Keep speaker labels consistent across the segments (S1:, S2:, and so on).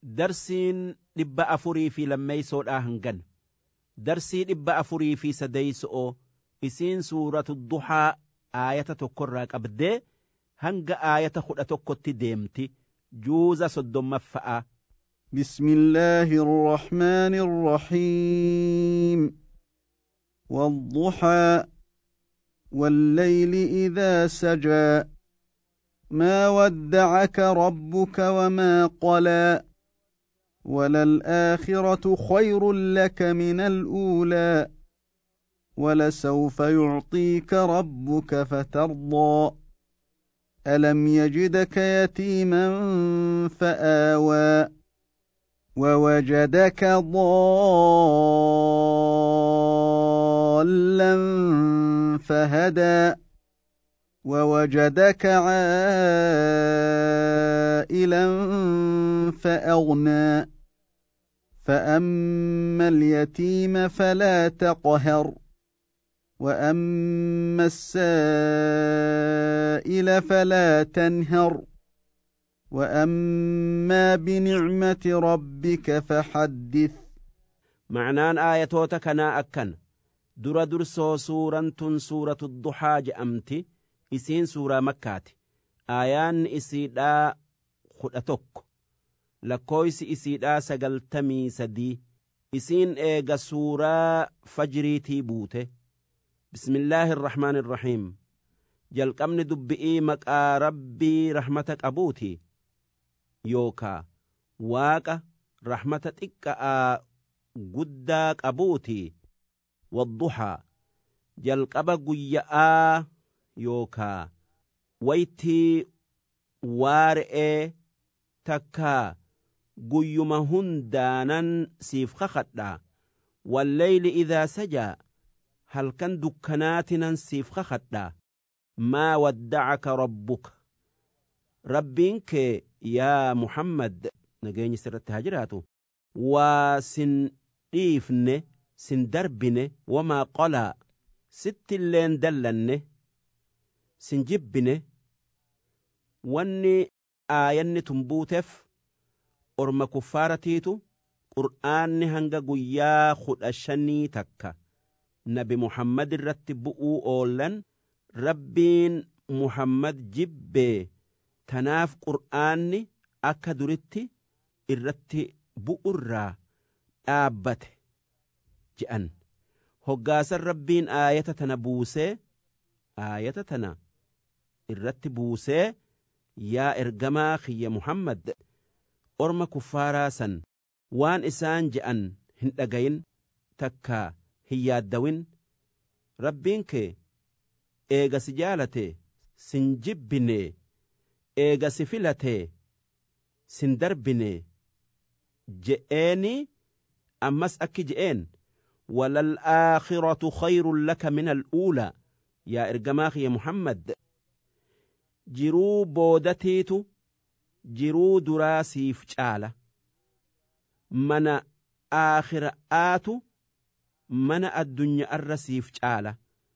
S1: darsiin dhibba afurii fi lammeeysoodhaa hangan darsii dhibba afurii fi sadeeyso'oo isiin suuratu duhaa aayata tokkorraa qabdee hanga aayata kudha tokkotti deemti juuza soddommaffa'a
S2: بسم الله الرحمن الرحيم والضحى والليل إذا سجى ما ودعك ربك وما قلى وللآخرة خير لك من الأولى ولسوف يعطيك ربك فترضى ألم يجدك يتيما فآوى ووجدك ضالا فهدى ووجدك عائلا فأغنى فأما اليتيم فلا تقهر وأما السائل فلا تنهر وأما بنعمة ربك فحدث
S1: معنaan aayatoota kanaa akkan dura dursoo suuraan tun suuratu duhaa je'amti isiin suuraa makkaati aayaanni isiidhaa kudha tokko lakkooysi isiidhaa sagaltamii sadii isiin eega suuraa fajriitii buute bismillaahi irrahmaan irrahiim jalqabni dubbi'ii maqaa rabbii rahmata qabuuti yookaa waaqa rahmata xiqqa'aa guddaa qabuuti wadduhaa jalqaba guyya'aa yookaa waytii waare'ee takkaa guyyuma hundaanan siif kakadhaa walleyli idaa sajaa halkan dukkanaatinan siif kakadhaa maa waddacaka rabbuka rabbiin kee yaa muhammad nageenyi sirratti haa jiraatu waa sin dhiifne sin darbine wamaa qolaa sittilleen dallanne sin jibbine wanni aayanni tun buuteef orma kuffaaratiitu qur'aanni hanga guyyaa kudha shanii takka nabi muhammad irratti bu'uu oollan rabbiin muhammad jibbee tanaaf qur'aanni akka duritti irratti bu'urraa dhaabbate je'an hoggaasan rabbiin aayata tana buusee aayata tana irratti buusee yaa ergamaa kiyya muhammad orma kuffaaraa san waan isaan je'an hin dhagayin takkaa hin yaaddawin rabbiin kee eega si jaalate sin jibbine eega si filate sin darbine je'eeni ammas akki je'een walalaakhiratu khayrun laka min al'uulaa yaa ergamaa kiyya muhammad jiruu boodatiitu jiruu duraa siif caala mana aakhira'aatu mana addunyaarra siif caala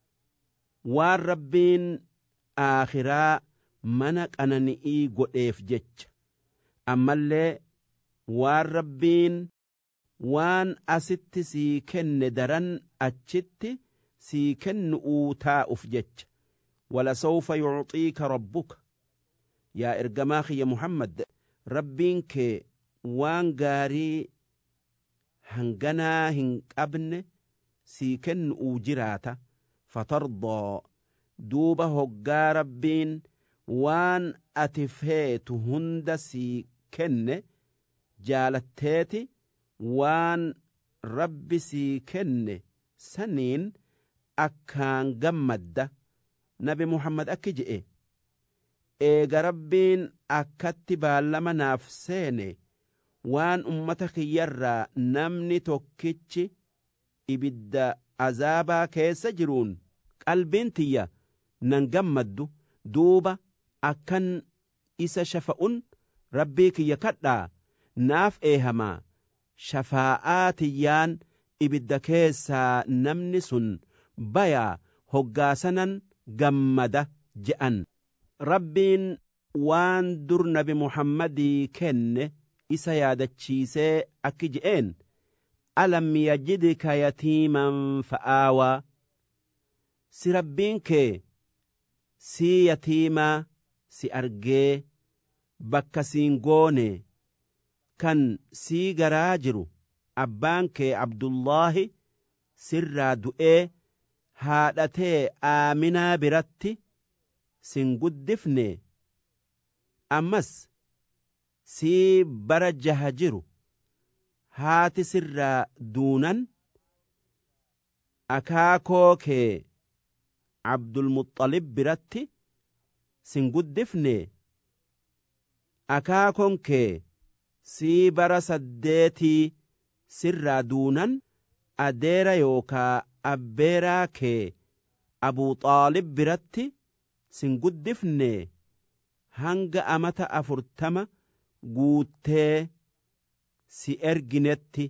S1: waan rabbiin aakhiraa mana qanani'ii godheef jecha ammallee waan rabbiin waan asitti sii kenne daran achitti sii kennu'uu taa'uuf jecha walasawfa yucxiika rabbuka yaa ergamaa kiyya muhammad rabbiin kee waan gaarii hanganaa hin qabne sii kennu'uu jiraata fatardaa duuba hoggaa rabbiin waan ati feetu hunda sii kenne jaalatteeti waan rabbi sii kenne saniin akkaan gammadda nabi muhammad akki je'e eega rabbiin akkatti baallama naaf seene waan ummata kiyyarraa namni tokkichi ibidda azaabaa keessa jiruun qalbiin tiyya nan gammaddu duuba akkan isa shafa'un rabbii kiyya kadhaa naaf eehamaa shafaa'aa tiyyaan ibidda keessaa namni sun bayaa hoggaasanan gammada je'an rabbiin waan dur nabi muhammadii kenne isa yaadachiisee akki je'een alam yajidka yatiiman fa'aawaa si rabbiin kee sii yatiimaa si argee bakka siin goone kan sii garaa jiru abbaan kee abdullaahi sirraa du'ee haadhatee aaminaa biratti sin guddifne ammas sii bara jaha jiru haati sirraa duunan akaakoo kee abdulmuxalib biratti sin guddifne akaakon kee sii bara saddeetii sirraa duunan adeera yookaa abbeeraa kee abuu xaalib biratti sin guddifne hanga amata afurtama guuttee si erginetti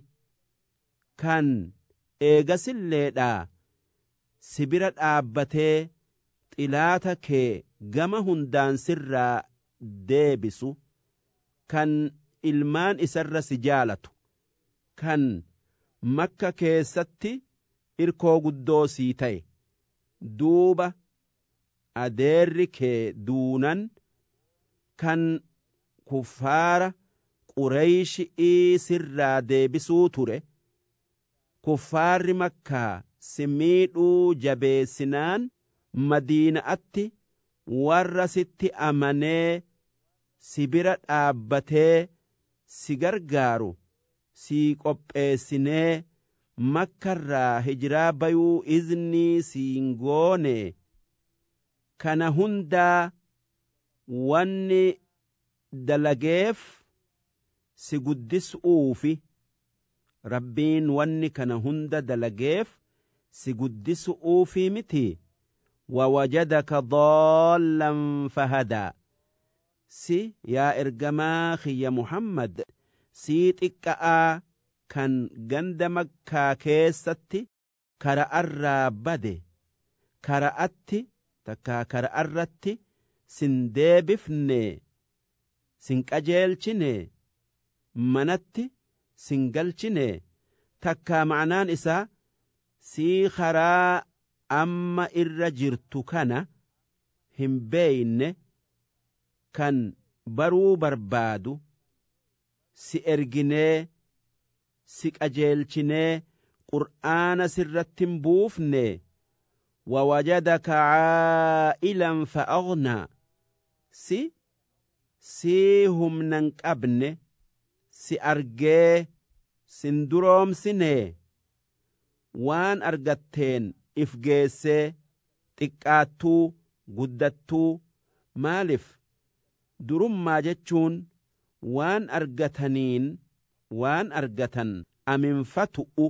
S1: kan eegasilleedhaa si bira dhaabbatee xilaata kee gama hundaan sirraa deebisu kan ilmaan isarra si jaalatu kan makka keessatti irkoo guddoo sii ta'e duuba adeerri kee duunan kan kuffaara qureeyshii sirraa deebisuu ture kuffaarri makkaa si miidhuu jabeessinaan madiina'atti warra sitti amanee si bira dhaabbatee si gargaaru sii qopheessinee makkarraa hijiraa bayuu iznii siin goone kana hundaa wanni dalageef si guddisuufi rabbiin wanni kana hunda dalageef si guddisuufi miti wawajadaka daallan fahadaa si yaa ergamaa kiyya muhammad sii xiqqa'aa kan ganda makkaa keessatti kara'arraa bade kara'atti takkaa kara'arratti sin deebifne sin qajeelchine manatti sin galchine takkaa ma'anaan isaa sii karaa amma irra jirtu kana hin beeyne kan baruu barbaadu si erginee si qajeelchinee qur'aana sirratti hin buufne wawajadaka caa'ilan fa'agnaa si sii humnan qabne si argee sin duroomsine waan argatteen if geessee xiqqaattuu guddattuu maaliif durummaa jechuun waan argataniin waan argatan aminfatu'u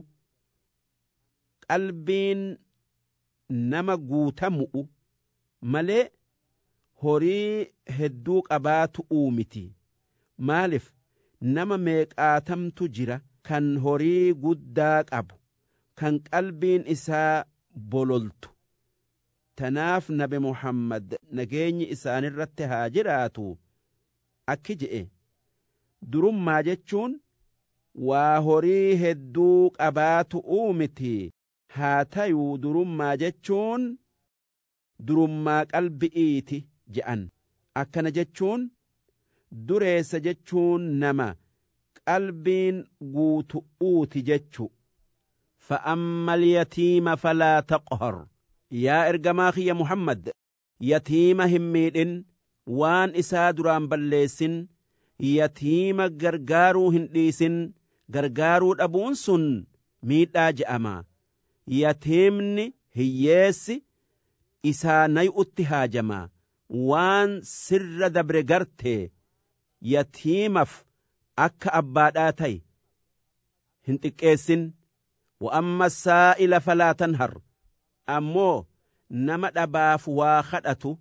S1: qalbiin nama guutamu'u malee horii hedduu qabaatu'uu miti maaliif nama meeqaatamtu jira kan horii guddaa qabu kan qalbiin isaa bololtu tanaaf nabi muhammad nageenyi isaanirratti haa jiraatu akki je'e durummaa jechuun waa horii hedduu qabaatu'uu miti haa tayuu durummaa jechuun durummaa qalbi'iiti je'an akkana jechuun dureessa jechuun nama qalbiin guutu'uuti jechu فأما اليتيم فلا تقهر يا إرجما خي محمد يتيم هميدن وان إسا دران بلسن يتيم غرغارو هنديسن غرغارو أبون سن ميدا جأما يتيمني هييسي إسا ني اتهاجما وان سر دبر غرتي يتيمف أكا أباداتي هنتكيسن وأما السائل فلا تنهر أمو نما دباف واخدأتو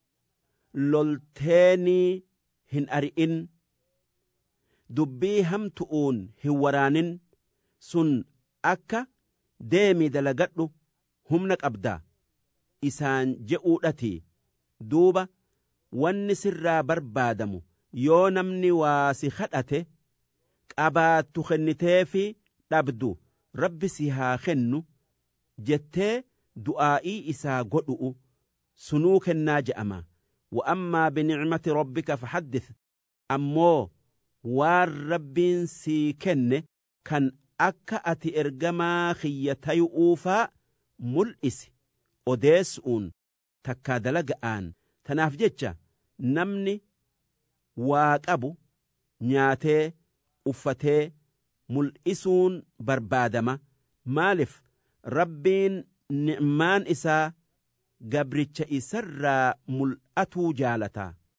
S1: لولتيني هن أرئن دبي هم تؤون هورانين سن أكا ديمي دلقدو همنك أبدا إسان جئودتي دوبا wanni sirraa barbaadamu yoo namni waa si kadhate qabaattu kennitee fi dhabdu rabbi si haa kennu jettee du'aa'ii isaa godhu'u sunuu kennaa je'ama wa'ammaa binicmati rabbika fahaddith ammoo waan rabbiin sii kenne kan akka ati ergamaa kiyya tayu'uufaa mul'isi odeessu'uun takkaa dalaga'aan tanaaf jecha namni waa qabu nyaatee uffatee mul'isuun barbaadama maaliif rabbiin ni'maan isaa gabricha isarraa mul'atuu jaalataa